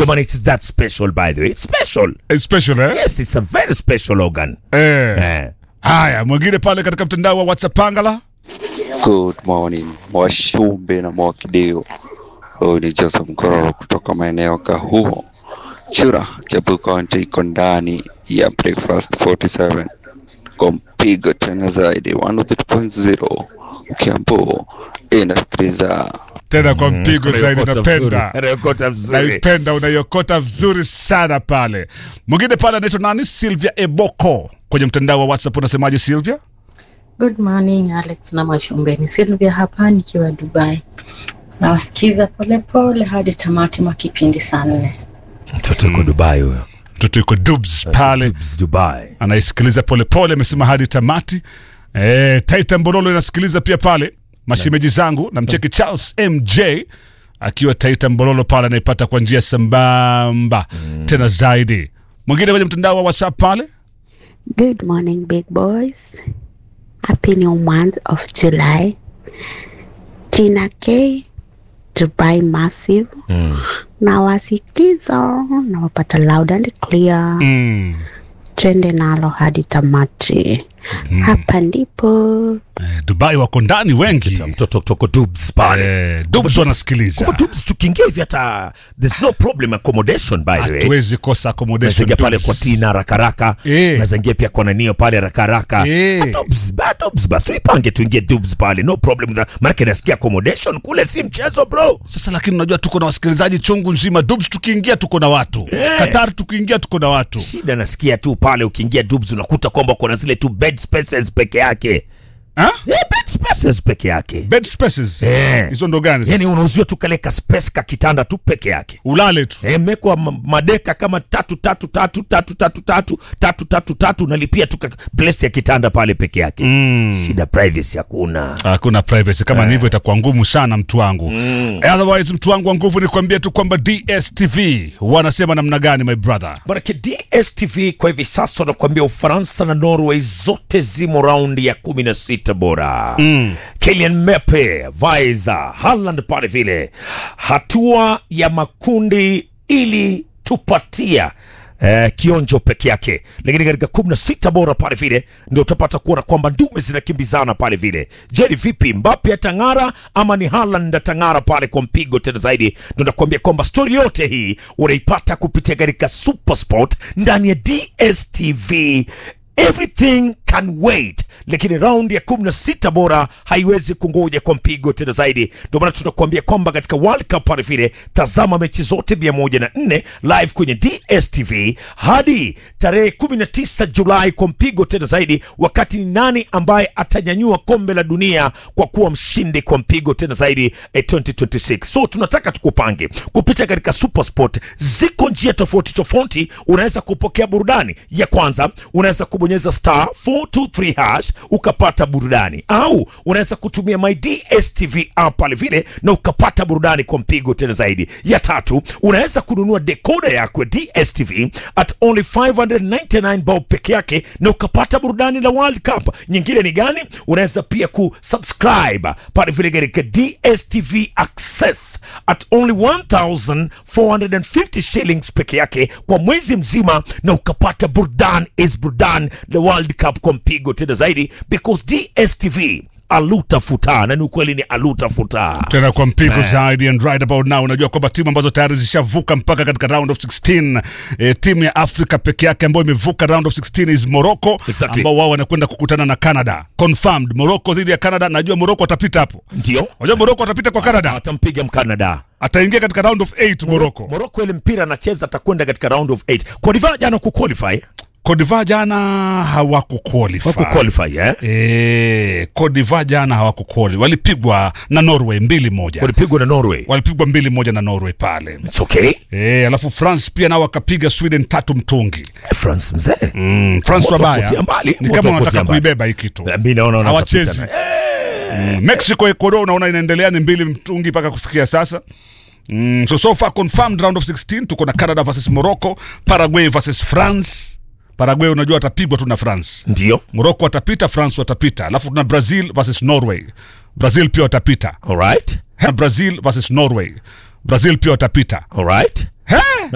ndio maana it's that special by the way it's special Eh, special eh? yes it's a very special organ Eh. eh. Haya, mwingine pale katika mtandao wa WhatsApp Pangala. Good morning Mwashumbe na Mwakideo. Huyu ni Joseph Mkororo kutoka maeneo Kahuo, Chura, Kiambu County, iko ndani ya Breakfast 47 kwa mpigo tena zaidi 102.0 Kiambu inasikiliza Tena kwa mpigo zaidi, Unaiokota napenda vizuri. Unaiokota vizuri. naipenda, unaiokota vizuri sana pale. Mwingine pale anaitwa nani? Sylvia Eboko kwenye mtandao wa WhatsApp. Unasemaje Sylvia? Good morning Alex na Mashumbeni. Sylvia hapa nikiwa Dubai. Nawasikiza polepole hadi tamati mwa kipindi saa nne. mtoto yuko dubai huyo Mtoto yuko Dubs pale Dubs, dubai anaisikiliza polepole, amesema hadi tamati. E, Taita Mbololo inasikiliza pia pale, mashemeji zangu na mcheki Charles MJ akiwa Taita Mbololo pale, anaipata kwa njia sambamba tena zaidi. Mwingine kwenye mtandao wa WhatsApp pale Good morning, big boys. Happy new month of July. Tina K, Dubai Massive. Na wasikiza na wapata loud and clear. mm. Twende nalo hadi tamati. Hapa ndipo Eh, Dubai wako ndani wengi mtoto kutoka dubs pale eh, Dubs wanasikiliza, kwa dubs tukiingia hivi hata there's no problem accommodation by the way hatuwezi kosa accommodation. nazaingia pale Dubs. kwa tina rakaraka Eh. nazaingia pia kwa nanio pale rakaraka Eh. dubs ba dubs bas tuipange tuingie dubs pale no problem with that. maanake nasikia accommodation kule si mchezo bro Sasa lakini unajua tuko na wasikilizaji chungu nzima. Dubs tukiingia tuko na watu Qatar tukiingia tuko na watu shida nasikia tu pale ukiingia dubs unakuta kwamba kuna zile tu bed spaces peke yake ha? yeah, bed spaces peke yake bed spaces Eh. hizo ndo gani? sasa? yani unauziwa tu kale ka space ka kitanda tu peke yake ulale tu Eh, mekwa ma- madeka kama tatu tatu tatu tatu tatu tatu tatu tatu tatu unalipia tu ka- place ya kitanda pale peke yake mm. shida privacy hakuna hakuna privacy kama ni hivyo itakuwa ngumu sana mtu wangu mm. otherwise mtu wangu wa nguvu ni kuambia tu kwamba dstv wanasema namna gani my brother manake dstv kwa hivi sasa wanakuambia ufaransa na norway zote zimo raundi ya kumi na sita bora mm. Kylian Mbappe Vaiza Haaland pale vile hatua ya makundi ili tupatia Eh, kionjo peke yake lakini katika kumi na sita bora pale vile ndio utapata kuona kwamba ndume zinakimbizana pale vile je ni vipi mbape atang'ara ama ni Haaland atang'ara pale kwa mpigo tena zaidi ndio nakuambia kwamba stori yote hii unaipata kupitia katika supersport ndani ya dstv everything can wait lakini raundi ya 16 bora haiwezi kungoja kwa mpigo tena zaidi ndio maana tunakuambia kwamba katika world cup pale vile tazama mechi zote 104 live kwenye dstv hadi tarehe 19 julai kwa mpigo tena zaidi wakati ni nani ambaye atanyanyua kombe la dunia kwa kuwa mshindi kwa mpigo tena zaidi eh, 2026 so tunataka tukupange kupita katika supersport ziko njia tofauti tofauti unaweza kupokea burudani ya kwanza unaweza kubonyeza star 423 hash ukapata burudani au unaweza kutumia my dstv app pale vile na ukapata burudani kwa mpigo tena zaidi ya tatu unaweza kununua dekoda yako ya dstv at only 599 bob peke yake na ukapata burudani la world cup nyingine ni gani unaweza pia kusubscribe pale vile katika dstv access at only 1450 shillings peke yake kwa mwezi mzima na ukapata burdan is burdan the world cup kwa mpigo tena zaidi because dstv alutafuta na ni ukweli ni alutafuta tena kwa mpigo zaidi and right about now unajua kwamba timu ambazo tayari zishavuka mpaka katika round of 16 e, timu ya afrika peke yake ambayo imevuka round of 16 is morocco Exactly. ambao wao wanakwenda kukutana na canada confirmed morocco dhidi ya canada najua morocco atapita hapo ndio unajua morocco atapita kwa canada atampiga mkanada ataingia katika round of 8 morocco moroko ile mpira anacheza atakwenda katika round of 8 kodiva jana kuqualify Cote d'Ivoire jana hawakuqualify wakuqualify eh? Eh, Cote d'Ivoire jana hawakuqualify walipigwa na Norway mbili moja walipigwa na norway walipigwa mbili moja na Norway pale It's okay Eh, alafu France pia nao wakapiga Sweden tatu mtungi. Eh, france mzee Mm, France Moto wabaya kutia mbali, ni moto kama wanataka kutia mbali. kuibeba hii kitu. Eh, mi naona wanaweza Hawachezi. pita Mm, Mexico Ecuador unaona inaendelea ni mbili mtungi mpaka kufikia sasa. Mm, so so far confirmed round of 16 tuko na Canada versus Morocco, Paraguay versus France. Paraguay unajua watapigwa tu na France. ndio Morocco watapita, France watapita. Alafu tuna Brazil versus Norway. Brazil pia watapita. alright Na Brazil versus Norway. Brazil pia watapita. alright He?